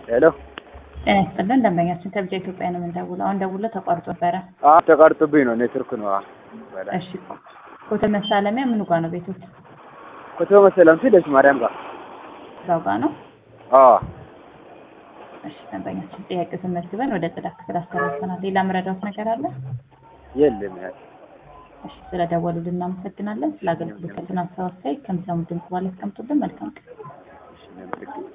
ሄሎ ጤና ይስጥልን ደንበኛችን ከብቻ ኢትዮጵያ ነው የምንደውለው። አሁን ደውሎ ተቋርጦ ነበረ። አዎ ተቋርጦብኝ ነው ኔትወርክ ነው። አዎ በላይ እሺ ኮተ መሳለሚያ ምኑ ጋር ነው ቤቶት? ኮቶ መሰለም ሲለች ማርያም ጋር እዛው ጋር ነው። አዎ እሺ ደንበኛችን ጥያቄ ስመዝግበን ወደ ጽዳት ክፍል አስተላልፈናል። ሌላ መረዳት ነገር አለ? የለም ያው እሺ ስለደወሉልን እናመሰግናለን። ስለ አገልግሎታችን አስተዋሳይ ከሚሰሙ ድምጽ ባለ ያስቀምጡልን። መልካም ቀን። እሺ